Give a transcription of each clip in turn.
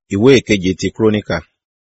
ìwé ìkeje ti kúrónìkà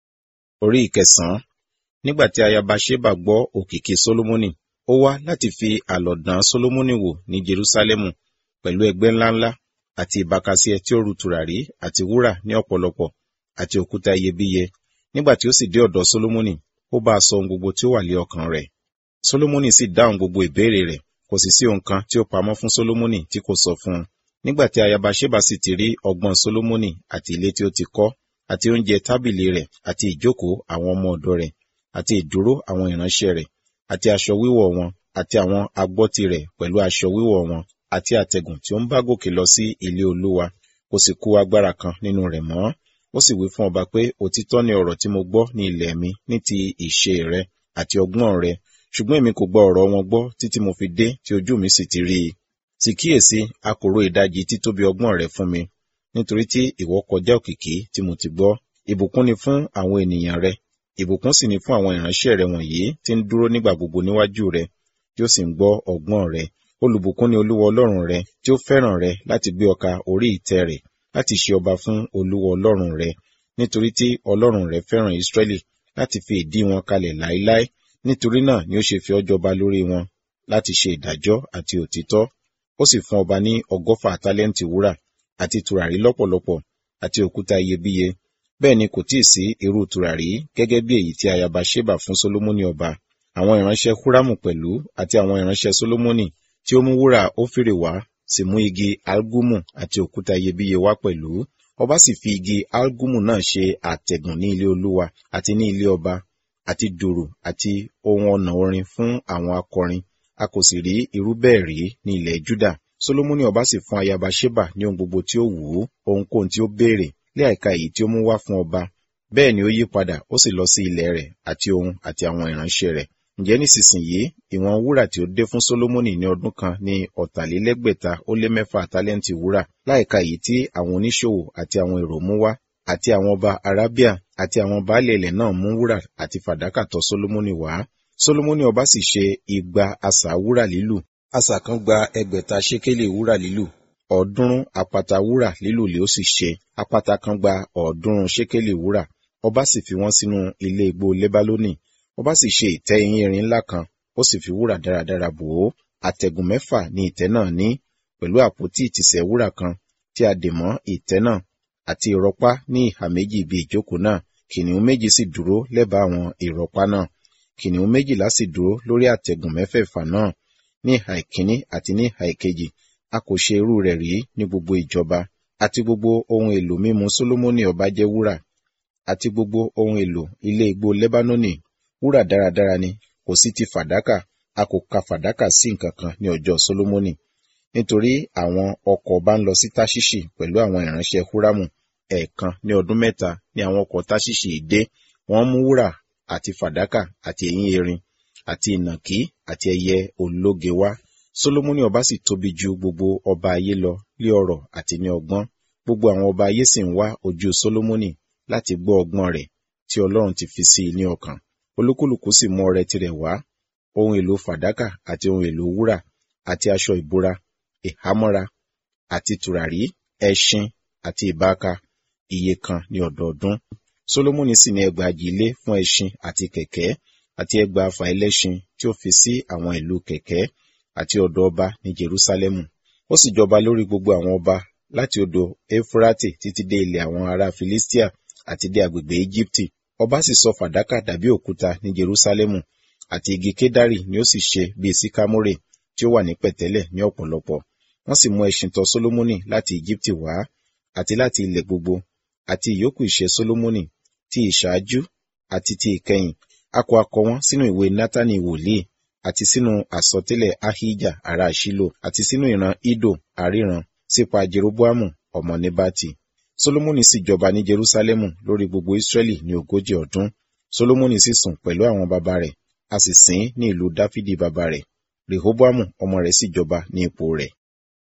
orí ìkẹsànán nígbà tí ayaba ṣeba gbọ́ òkìkí sólómọ́nì ó wá láti fi àlọ̀ dán sólómọ́nì wò ní jerúsálẹ́mù pẹ̀lú ẹgbẹ́ ńláńlá àti ìbákasíẹ tí ó ru tùràrí àti wúrà ní ọ̀pọ̀lọpọ̀ àti òkúta iyebíye nígbà tí ó sì dé ọ̀dọ̀ sólómọ́nì ó bá a sọ ohun gbogbo tí ó wà lé ọkàn rẹ̀ sólómọ́nì sì dáhùn gbogbo ìbéèrè rẹ̀ kò sì sí ohun kan tí ó pamọ́ fún sólómọ́nì tí kò sọ fún un nígbà tí ayaba ṣeba sì ti rí ọgbọ́n sólómọ́nì àti ilé tí ó ti kọ́ àti oúnjẹ tábìlì rẹ̀ àti ìjókòó àwọn ọmọ ọ̀dọ̀ rẹ̀ àti ìdúró àwọn ìránṣẹ́ rẹ̀ àti aṣọ wíwọ̀ wọn àti àwọn agbọ́tí rẹ̀ pẹ̀lú aṣọ wíwọ̀ wọn àti àtẹ̀gùn tí ó ń bá gòkè lọ sí ilé olúwa kò sì kù agbára kan nínú rẹ̀ mọ́ ó sì wí fún ọba pé òtítọ́ ni ọ̀rọ̀ tí mo gbọ́ ní ilẹ̀ mi ní ti ìṣe rẹ àti ọgbọ́n rẹ ṣùgbọ́n èmi kò gba ọ̀rọ̀ wọn gbọ́ títí mo fi dé tí ojú mi sì ti rí i sì kíyèsí a kò ro ìdajì títóbi ọgbọ́n rẹ fún mi nítorí tí ìwọ kọjá òkìkí tí mo ti gbọ́ ìbùkún ni fún àwọn ènìyàn rẹ ìbùkún sì ni fún àwọn ìránṣẹ́ rẹ wọ̀nyí tí ń dúró nígbà gbogbo níwájú rẹ tí ó sì ń gbọ́ ọgbọ́n rẹ olùbùkún ni olúwa ọlọ́run rẹ tí ó fẹ́ràn rẹ láti gbé ọkà orí ìtẹ́ rẹ̀ láti ṣe ọba fún olúwa ọlọ́run rẹ nítorí tí ọlọ́run rẹ fẹ́ràn ìsírẹ́lì láti fi ìdí wọn kalẹ̀ láéláé nítorí náà ni ó ṣe fi ọ́ jọba lórí wọn láti ṣe ìdájọ́ àti òtítọ́ ó sì fún ọba ní ọgọ́fà tálẹ́ǹtì wúrà àti tùràrí lọ́pọ̀lọpọ̀ àti òkúta iyebíye bẹ́ẹ̀ ni kò tíì sí irú tùràrí gẹ́gẹ́ bí èyí tí ayaba ṣébà fún sólómọ́nì ọba àwọn ìránṣẹ́ húrámù pẹ̀lú àti àwọn ìránṣẹ́ sólómọ́nì tí ó mú wúrà ófìrè wá sì mú igi algumu àti òkúta iyebíye wá pẹ̀lú ọba sì fi igi algumu náà ṣe àtẹ̀gùn ní ilé olúwa àti ní ilé ọba àti dùrù àti ohun ọ̀nà orin fún àwọn akọrin a kò sì rí irú bẹ́ẹ̀ rí ní ilẹ̀ juda solomoni ọba sì fún ayaba sheba ní ohun gbogbo tí ó wù ú ohunkóhun tí ó béèrè lé àìka èyí tí ó mú wá fún ọba bẹ́ẹ̀ ni ó yí padà ó sì lọ sí ilẹ̀ rẹ̀ àti ohun àti àwọn ìránṣẹ́ rẹ̀ ǹjẹ́ nísinsìnyí ìwọ̀n wúrà tí ó dé fún solomoni ní ọdún kan ní ọ̀tàlélẹ́gbẹ̀ta ó lé mẹ́fà tálẹ́ǹtì wúrà láìka èyí tí àwọn oníṣòwò àti àwọn èrò mú wá àti àwọn ọba arábíà àti àwọn baálé ilẹ̀ náà mú wúrà àti fàdákà tọ̀ solomoni wá solomoni ọba sì ṣe igba asà wúrà lílù asà kan gba ẹgbẹ̀ta ṣékélì wúrà lílù ọ̀ọ́dúnrún apata wúrà lílù lé ó sì ṣe apata kan gba ọ̀ọ́dúnrún ṣékélì wúrà ọba sì fi wọ́n sínú ilé igbó lébálónì ọba sì ṣe ìtẹ́ eyín erin ńlá kan ó sì fi wúrà dáradára bò ó àtẹ̀gùn mẹ́fà ni ìtẹ́ náà ní pẹ̀lú àpótí ìtìsẹ̀ wúrà kan tí a dè mọ́ ìtẹ́ náà àti ìrọ̀pá ní ìhà méjì ibi ìjókòó náà kìnìún méjì sì dúró lẹ́bàá àwọn ìrọ̀pá náà kìnìún méjìlá sì dúró lórí àtẹ̀gùn mẹ́fẹ̀ẹ̀fà náà ní ìhà ìkíní àti ní ìhà ìkejì a kò ṣe irú rẹ̀ rí ní gbogbo ìjọba àti gbogbo ohun èlò mímu sólómọ́nì ọba jẹ́ wúrà àti gbogbo ohun èlò ilé igbó lẹ́bánónì wúrà dáradára ni kò sí ti fàdákà a kò ka fàdákà sí nǹkan kan ní ọjọ́ sólómọ́nì nítorí àwọn ọkọ̀ bá ń lọ sí táṣíṣì pẹ̀lú àwọn ìránṣẹ́ húrámù ẹ̀ẹ̀kan ní ọdún mẹ́ta ní àwọn ọkọ̀ táṣíṣì dé wọ́n mú wúrà àti fàdákà àti eyín erin àti ìnàkí àti ẹyẹ ológe wá solomoni ọba sì tóbi ju gbogbo ọba ayé lọ lé ọrọ̀ àti ní ọgbọ́n gbogbo àwọn ọba ayé sì ń wá ojú solomoni láti gbọ́ ọgbọ́n rẹ̀ tí ọlọ́run ti fi sí i ní ọkàn olúkúlùkù sì mú ọrẹ tirẹ̀ wá ohun èlò fàdákà àti ohun èlò wúrà àti aṣọ ìbora ìhámọ́ra àti tùràrí ẹṣin àti ìbáka iye kan ní ọdọọdún solomoni sì ní ẹgbàajì ilé fún ẹṣin àti kẹ̀kẹ́ àti ẹgbàáfà ẹlẹ́ṣin tí ó fi sí àwọn ìlú kẹ̀kẹ́ àti ọ̀dọ̀ ọba ní jerusalemu ó sì jọba lórí gbogbo àwọn ọba láti odò efurati títí dé ilẹ̀ àwọn ará filistia àti dé agbègbè egypti ọba sì sọ fàdákà dàbí òkúta ní jerusalemu àti igi kedari ni ó sì ṣe bíi sikamore tí ó wà ní pẹ̀tẹ́lẹ̀ ní ọ̀pọ̀lọpọ̀ wọ́n sì mú ẹṣin tọ̀ solomoni láti egypti wá àti láti ilẹ̀ gbogbo àti ìyókù ìṣe solomoni ti ìṣáájú àti ti ìkẹyìn a kọ akọ wọn sínú ìwé nátánì wòlíì àti sínú àsọtẹ́lẹ̀ ahija ará ṣílò àti sínú ìran ido àríran sípa jeroboamu ọmọ nebati solomoni sì jọba ní jerusalemu lórí gbogbo israẹli ní ogójì ọdún solomoni sì sùn pẹ̀lú àwọn baba rẹ̀ a sì sìn ní ìlú dáfídì baba rẹ̀ rehoboamu ọmọ rẹ̀ sì jọba ní ipò rẹ̀